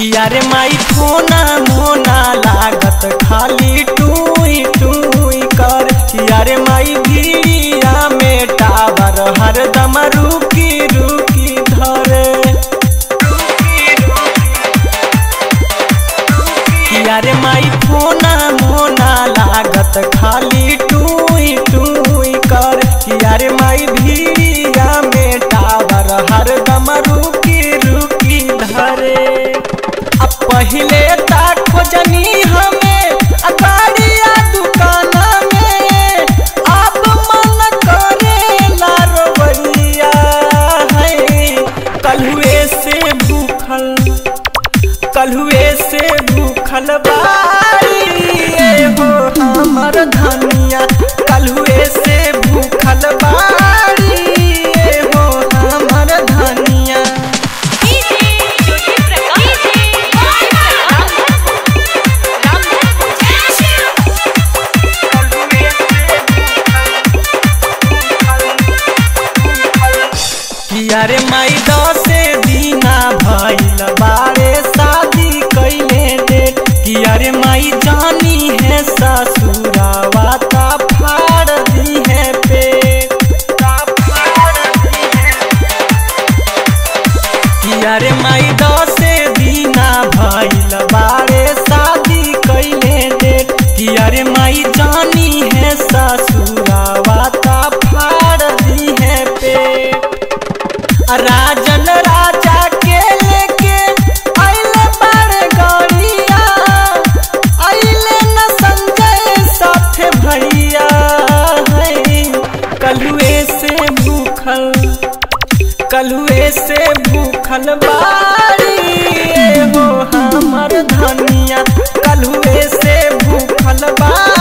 किया रे माई फोना मोना लागत खाली टूई टूई कर किया रे माई भीड़िया में टावर हरदम रुकी रुकी धरे किया रे माई फोना मोना लागत खाली टूई टूई कर किया रे माई भीड़िया में टावर हरदम रुकी रुकी धरे अब पहिले ता खोजनी हमें अगाड़िया दुकान में अब मन करेला रवैया है कलुए से भूखल कलुए से भूखल बारी ए हो हमर धनिया कलुए से भूखल बारी ए हो हमर धनिया डीजे ज्योति प्रकाश किया रे माई दसे दीना भइल बारे शादी कैले डेट किया रे माई जानी है ससुरावा ता फाड़ दी है पेट ता फाड़ दी है किया रे माई दसे दीना भइल बारे शादी कैले डेट किया रे माई जानी है ससुरावा ता फाड़ दी है पेट राजन राजा के लेके आइले बड़ गौरिया आइले न संजय साथे भैया है कलुए से भूखल कलुए से भूखल बारी ए हो हमर धनिया कलुए से भूखल बारी